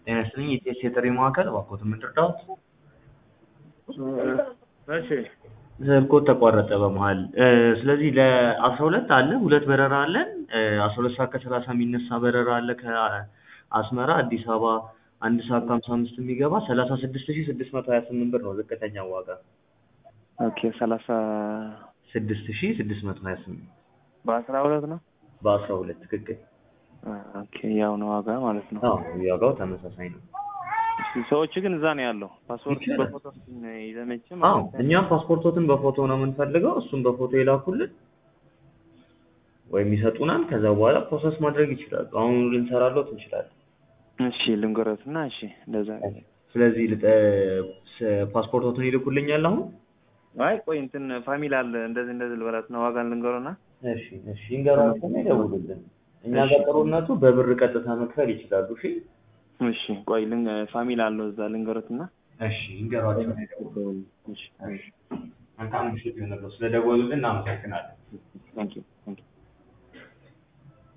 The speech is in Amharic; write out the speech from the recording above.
ጤና ይስጥልኝ የኢቲኤስ የጥሪ ማዕከል እባክዎትን ምን ልርዳዎት? እሺ ስልክዎት ተቋረጠ በመሀል ስለዚህ ለአስራ ሁለት አለ ሁለት በረራ አለን አስራ ሁለት ሰዓት ከሰላሳ የሚነሳ በረራ አለ ከአስመራ አዲስ አበባ አንድ ሰዓት ከሀምሳ አምስት የሚገባ ሰላሳ ስድስት ሺህ ስድስት መቶ ሀያ ስምንት ብር ነው ዝቅተኛው ዋጋ ኦኬ ሰላሳ ስድስት ሺህ ስድስት መቶ ሀያ ስምንት በአስራ ሁለት ነው በአስራ ሁለት ትክክል ኦኬ ያው ነው ዋጋ ማለት ነው አዎ ዋጋው ተመሳሳይ ነው እሺ ሰዎች ግን እዛ ነው ያለው ፓስፖርት ይቻላል። በፎቶ ይዘመችም አዎ እኛም ፓስፖርቶትን በፎቶ ነው የምንፈልገው እሱም በፎቶ ይላኩልን ወይም ይሰጡናል ከዛ በኋላ ፕሮሰስ ማድረግ ይችላሉ አሁን ልንሰራሎት እንችላለን እሺ ልንገሮት እና እሺ እንደዛ ስለዚህ ልጠ ስ- ፓስፖርቶትን ይልኩልኛል አሁን አይ ቆይ እንትን ፋሚሊ አለ እንደዚህ እንደዚህ ልበላት ነው ዋጋን ልንገሮና እሺ እሺ ይንገሯቸውና ይደውሉልን እኛ ጋር ጥሩነቱ በብር ቀጥታ መክፈል ይችላሉ እሺ እሺ ቆይ ልን ፋሚሊ አለው እዛ ልንገሮት እና እሺ ይንገሯቸው እሺ መልካም ምሽት ይሁንልዎ ስለደወሉልን እናመሰግናለን ታንኪዩ